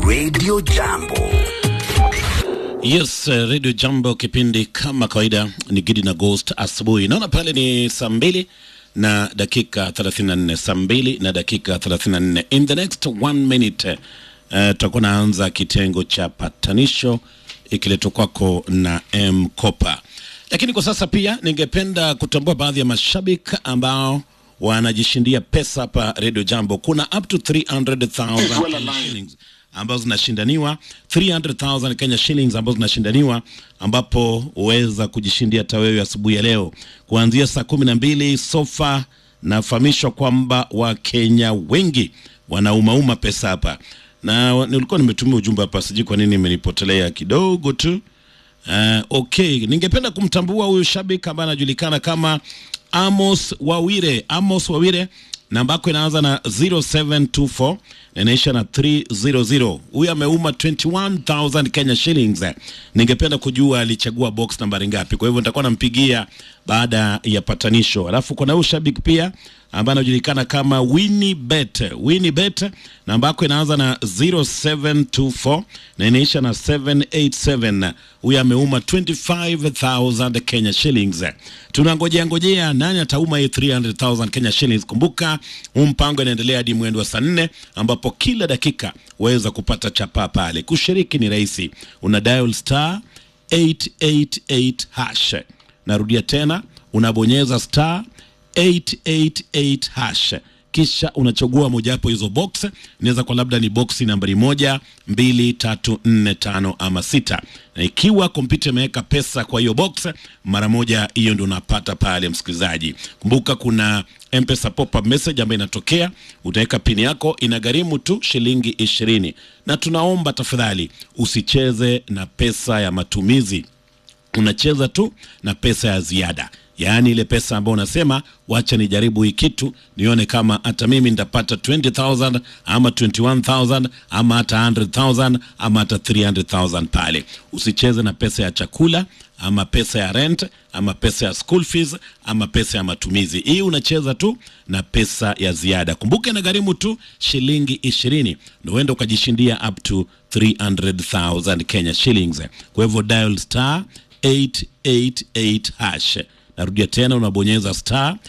Radio Jambo. Yes, uh, Radio Jambo, kipindi kama kawaida ni Gidi na Ghost asubuhi. Naona pale ni saa mbili na dakika 34, saa mbili na dakika 34. In the next one minute uh, tutakuwa naanza kitengo cha patanisho ikiletwa kwako na M Kopa, lakini kwa sasa pia ningependa kutambua baadhi ya mashabiki ambao wanajishindia pesa hapa Radio Jambo. Kuna up to 300,000 shillings ambazo zinashindaniwa 300,000 Kenya shillings ambazo zinashindaniwa, ambapo huweza kujishindia hata wewe asubuhi ya leo kuanzia saa kumi na mbili. Sofa nafahamishwa kwamba Wakenya wengi wanaumauma pesa hapa, na nilikuwa nimetumia ujumbe hapa, sijui kwa nini imenipotelea kidogo tu. Uh, okay, ningependa kumtambua huyu shabiki ambaye anajulikana kama Amos Wawire. Amos Wawire, namba yako inaanza na 0724 na inaisha na 300. Huyu ameuma 21000 Kenya shillings. Ningependa kujua alichagua box nambari ngapi, kwa hivyo nitakuwa nampigia baada ya patanisho. Alafu kuna huyu shabiki pia ambaye anajulikana kama Winnie Bet. Winnie Bet, namba yako inaanza na 0724 na inaisha na 787. Huyu ameuma 25000 Kenya shillings. Tunangojea ngojea nani atauma hii 300000 Kenya shillings. Kumbuka huu mpango inaendelea hadi mwendo wa saa nne ambapo kila dakika waweza kupata chapa pale. Kushiriki ni rahisi, una dial star 888 hash. Narudia tena, unabonyeza star 888 hash kisha unachagua mojawapo hizo box. Inaweza kwa labda ni boksi nambari moja, mbili, tatu, nne, tano ama sita, na ikiwa kompyuta imeweka pesa kwa hiyo box, mara moja hiyo ndio unapata pale. Msikilizaji, kumbuka kuna M-Pesa pop-up message ambayo inatokea, utaweka pini yako, inagharimu tu shilingi ishirini, na tunaomba tafadhali usicheze na pesa ya matumizi unacheza tu na pesa ya ziada, yaani ile pesa ambayo unasema wacha nijaribu hii kitu nione kama hata mimi nitapata 20000 ama 21000 ama hata 100000 ama hata 300000 pale. Usicheze na pesa ya chakula ama pesa ya rent ama pesa ya school fees ama pesa ya matumizi. Hii unacheza tu na pesa ya ziada. Kumbuka inagharimu tu shilingi ishirini na uenda ukajishindia up to 300,000 Kenya shillings. Kwa hivyo dial star 888 hash. Narudia tena, unabonyeza star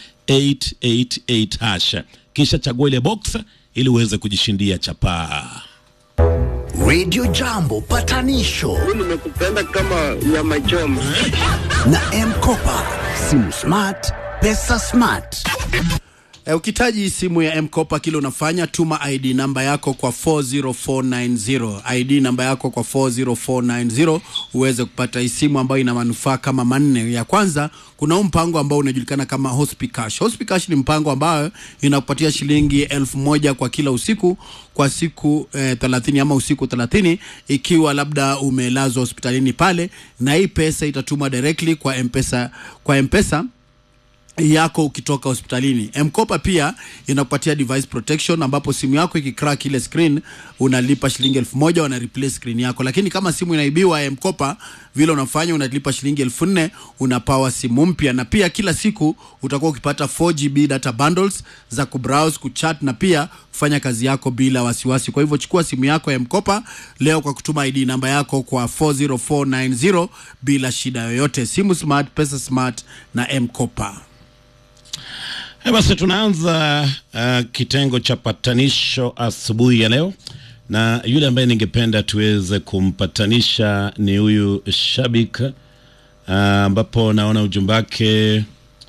888 hash, kisha chagua ile box ili uweze kujishindia chapaa. Radio Jambo patanisho nimekupenda kama nyama choma. na M-Kopa. Simu smart, pesa smart. E, ukitaji simu ya M-Kopa kile unafanya tuma ID namba yako kwa 40490 ID namba yako kwa 40490 uweze kupata hii simu ambayo ina manufaa kama manne. Ya kwanza kuna huu mpango ambao unajulikana kama Hospicash. Hospicash ni mpango ambayo inakupatia shilingi elfu moja kwa kila usiku kwa siku eh, 30 ama usiku 30 ikiwa labda umelazwa hospitalini pale, na hii pesa itatuma directly kwa M-Pesa kwa M-Pesa yako ukitoka hospitalini. Mkopa pia inakupatia device protection, ambapo simu yako ikicrack ile screen unalipa shilingi elfu moja wana replace screen yako, lakini kama simu inaibiwa Mkopa, vile unafanya unalipa shilingi elfu nne unapawa simu mpya, na pia kila siku utakuwa ukipata 4GB data bundles za kubrowse, kuchat na pia kufanya kazi yako bila wasiwasi. Kwa hivyo chukua simu yako ya Mkopa leo kwa kutuma ID namba yako kwa 40490 bila shida yoyote. Simu smart, pesa smart na Mkopa. Eh, Basi tunaanza uh, kitengo cha patanisho asubuhi ya leo, na yule ambaye ningependa tuweze kumpatanisha ni huyu shabik uh, ambapo naona ujumbe wake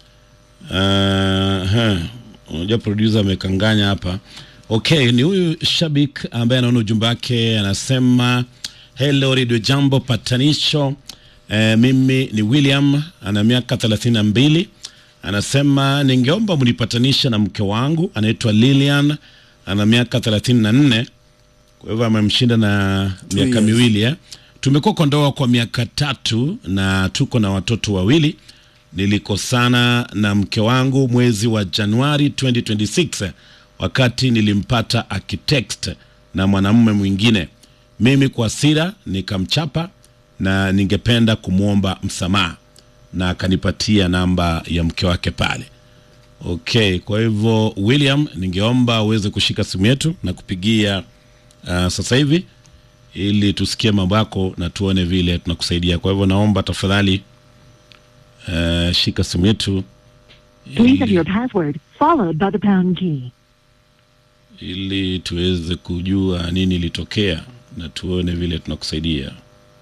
uh, huh, unajua producer amekanganya hapa. Okay, ni huyu shabik ambaye anaona ujumbe wake anasema, hello Radio Jambo patanisho. Eh, mimi ni William ana miaka thelathini na mbili anasema ningeomba mnipatanisha na mke wangu anaitwa Lilian ana miaka thelathini na nne kwa hivyo amemshinda na miaka years. miwili eh. Tumekuwa kwa ndoa kwa miaka tatu na tuko na watoto wawili. Nilikosana na mke wangu mwezi wa Januari 2026 wakati nilimpata akitext na mwanamume mwingine. Mimi kwa hasira nikamchapa na ningependa kumwomba msamaha na akanipatia namba ya mke wake pale. Okay, kwa hivyo William, ningeomba uweze kushika simu yetu na kupigia uh, sasa hivi ili tusikie mambo yako na tuone vile tunakusaidia. Kwa hivyo naomba tafadhali, uh, shika simu yetu Please enter ili, your password followed by the pound key. ili tuweze kujua nini ilitokea na tuone vile tunakusaidia.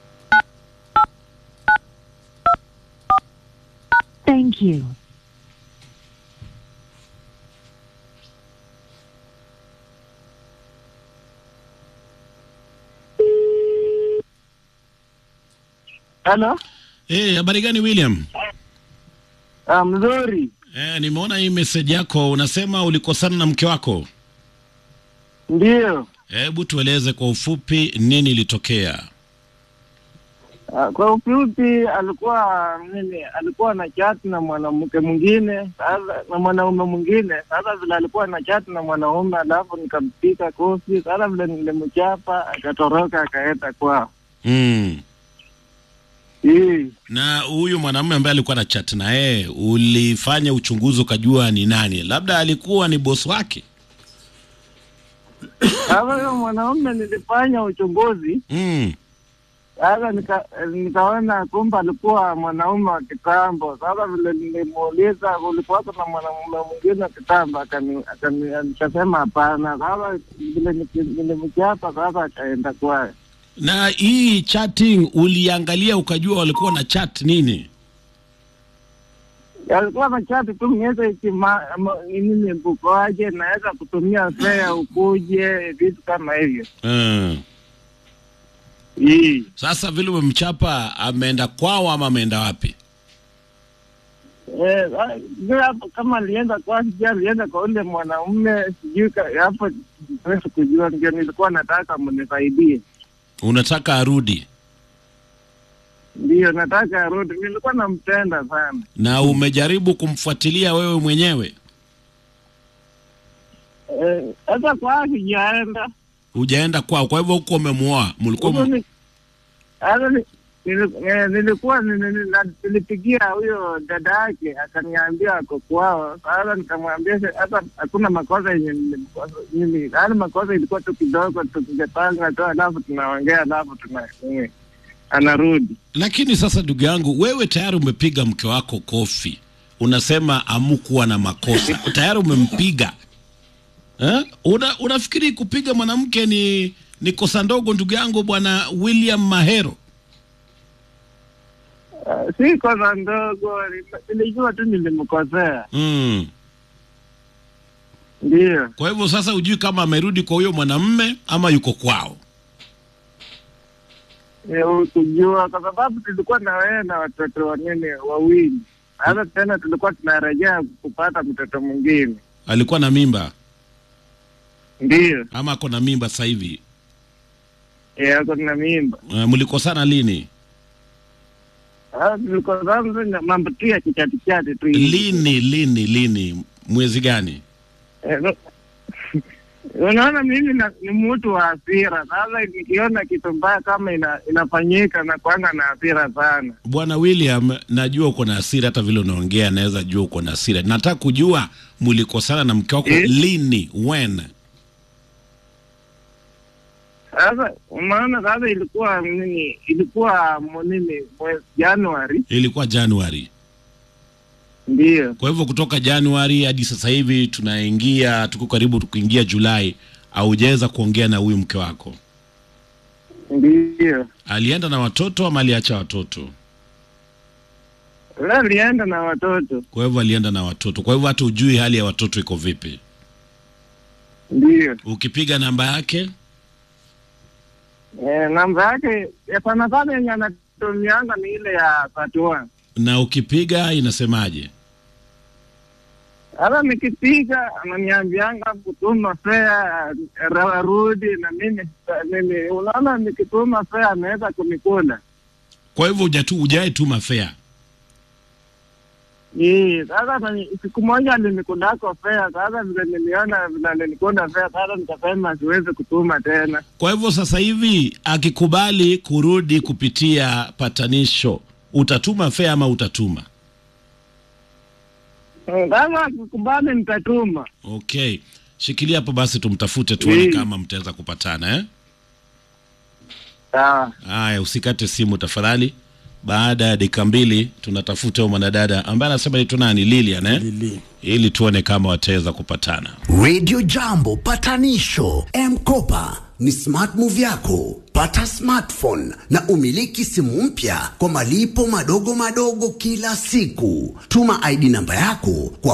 Thank you. Halo? Eh, habari gani William? Ah, mzuri. Eh, nimeona hii message yako unasema ulikosana na mke wako. Ndio. Hebu tueleze kwa ufupi nini ilitokea. Ah, Kwa ufupi alikuwa nini, alikuwa na chat na mwanamke mwingine sasa, na mwanaume mwingine. Sasa vile alikuwa na chat na mwanaume, alafu nikampika kofi. Sasa vile nilimchapa, akatoroka akaenda kwao. Mm. Hii Na huyu mwanamume ambaye alikuwa na chat na yeye, ulifanya uchunguzi ukajua ni nani? Labda alikuwa ni boss wake. sasa, huyo mwanaume nilifanya uchunguzi Mm. sasa nika, nikaona kumbe alikuwa mwanaume wa kitambo. Sasa vile nilimuuliza ulikuwa na mwanamume mwingine wa kitambo, akani- akani- nikasema hapana. Sasa vile niki- nilimchapa, sasa akaenda kwaye. Na hii chatting uliangalia ukajua walikuwa na chat nini? alikuwa na chati tu miezi ikima nini mbuko wake, naweza kutumia fea ukuje, vitu kama hivyo. Mm. Hii Sasa vile umemchapa ameenda kwao ama ameenda wapi? Eh, ah, sijui hapo kama alienda kwa sijui alienda kwa ule mwanaume sijui ka- hapo siwezi kujua, ndio nilikuwa nataka mnisaidie. Unataka arudi Ndio nataka arudi, nilikuwa nampenda sana. na umejaribu kumfuatilia wewe mwenyewe, Eh, Sasa kwa sijaenda hujaenda kwao, kwa hivyo huko umemuoa, mlikuwa Huko m- ni- sasa ni- nili- eh, nilikuwa ni- ni- ni- na- nilipigia huyo dada yake akaniambia ako kwao. Sasa nikamwambia se- hata hakuna makosa yenye nilimkosa mimi, yaani makosa ilikuwa tu kidogo, tukijapanga tu, alafu tunaongea, alafu tuna eh, anarudi. Lakini sasa ndugu yangu, wewe tayari umepiga mke wako kofi, unasema amukuwa na makosa, tayari umempiga eh? Una, unafikiri kupiga mwanamke ni ni kosa ndogo, ndugu yangu bwana William Mahero? Uh, si kosa ndogo, nil- nilijua tu nilimkosea. Mm. Ndio Kwa hivyo sasa hujui kama amerudi kwa huyo mwanamme ama yuko kwao. Eh, kujua kwa sababu tulikuwa na wewe na watoto wanene wawili. Sasa tena tulikuwa tunarejea kupata mtoto mwingine. Alikuwa na mimba Ndio ama ako na mimba sasa hivi? eh, ako na mimba. Uh, mlikosana lini? Sasa tulikuwa sasa na mambo tu ya kichatichati tu hivi. Lini lini lini? Mwezi gani? Eh, no- Unaona, mimi na, ni mtu wa hasira. Sasa nikiona kitu mbaya kama ina, inafanyika na kwanga na hasira sana. Bwana William, najua uko na hasira, hata vile unaongea naweza jua uko na hasira. Nataka kujua mlikosana na mke wako Eh? lini, when? Sasa unaona, sasa ilikuwa nini, ilikuwa mu- nini, mwezi Januari. Ilikuwa Januari. Ndio Kwa hivyo kutoka Januari hadi sasa hivi tunaingia, tuko karibu kuingia Julai, haujaweza kuongea na huyu mke wako. ndio Alienda na watoto ama aliacha watoto? Leo alienda na watoto. Kwa hivyo alienda na watoto, kwa hivyo hata ujui hali ya watoto iko vipi. Ndio Ukipiga namba yake eh, namba yake ya sana sana yenye anatumianga ni ile ya Fatua. na ukipiga inasemaje? Hata nikipiga ananiambianga kutuma fea ra- rudi, na mimi mimi, unaona, nikituma fea anaweza kunikula. Kwa hivyo hujatu hujai tuma fare. Ii, Sasa nani- siku moja alinikundako fea. Sasa vile niliona vile alinikunda fea, sasa nikasema siwezi kutuma tena. Kwa hivyo sasa hivi akikubali kurudi kupitia patanisho, utatuma fare ama utatuma? Eh, Sasa akikubali nitatuma. Okay, shikilia hapo basi, tumtafute tuone Mm. kama mtaweza kupatana eh? Sawa. Haya, usikate simu tafadhali. Baada ya dakika mbili tunatafuta huyo mwanadada ambaye anasema ni nani, Lilian eh? Lili. ili tuone kama wataweza kupatana. Radio Jambo patanisho M-Kopa ni smart move yako. Pata smartphone na umiliki simu mpya kwa malipo madogo madogo kila siku. Tuma ID namba yako kwa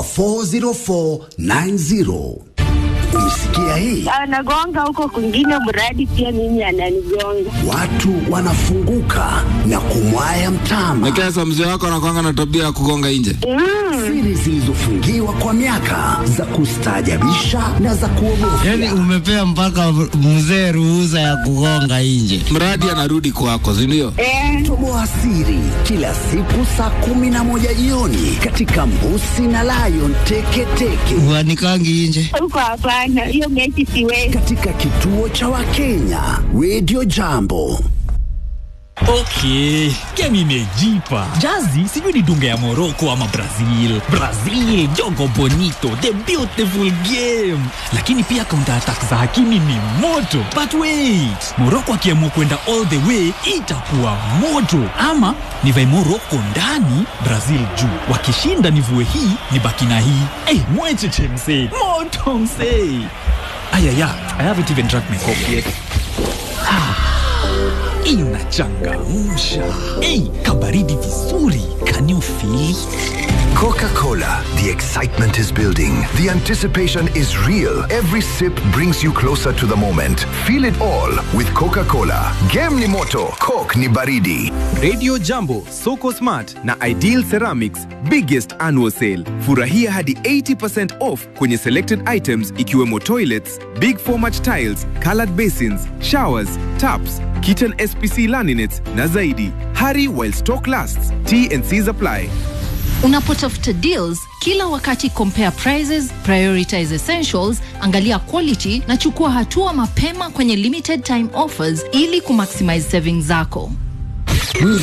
40490. Umesikia hii? anagonga huko kwingine, mradi pia mimi ananigonga. Watu wanafunguka na kumwaya mtama. Nekesa, mzee wako anakwanga na tabia ya kugonga nje. Siri zilizofungiwa kwa miaka za kustaajabisha na za kuogofya. Yaani umepea mpaka mzee ruhusa ya kugonga nje. Mradi anarudi kwako, si ndio? Eh, Toboa siri kila siku saa kumi na moja jioni katika Mbusi na Lion Teketeke Uanikangi nje. huko hapana, hiyo mechi siwezi. katika kituo cha Wakenya Radio Jambo. Okay, game imejipa. Jazi sijui ni dunga ya Morocco ama Brazil. Brazil, jogo bonito, the beautiful game. Lakini pia counter attack za Hakimi ni moto. But wait, Morocco akiamua kwenda all the way itakuwa moto. Ama nivae Morocco ndani, Brazil juu. Wakishinda nivue hii, nibaki na hii. Eh, mwecheche msee. Moto msee. Ayaya, I haven't even drank my coffee yet inachangamsha. Ei, kabaridi vizuri. Can you feel it? Coca Cola. The excitement is building. The anticipation is real. Every sip brings you closer to the moment. Feel it all with Coca Cola. Game ni moto, Coke ni baridi. Radio Jambo, Soko Smart na Ideal Ceramics biggest annual sale. Furahia hadi 80% off kwenye selected items ikiwemo toilets, big format tiles, colored basins, showers, taps, kitchen SPC laminates na zaidi. Hurry while stock lasts. T&Cs apply. Unapotafuta deals kila wakati, compare prices, prioritize essentials, angalia quality na chukua hatua mapema kwenye limited time offers ili kumaximize savings zako.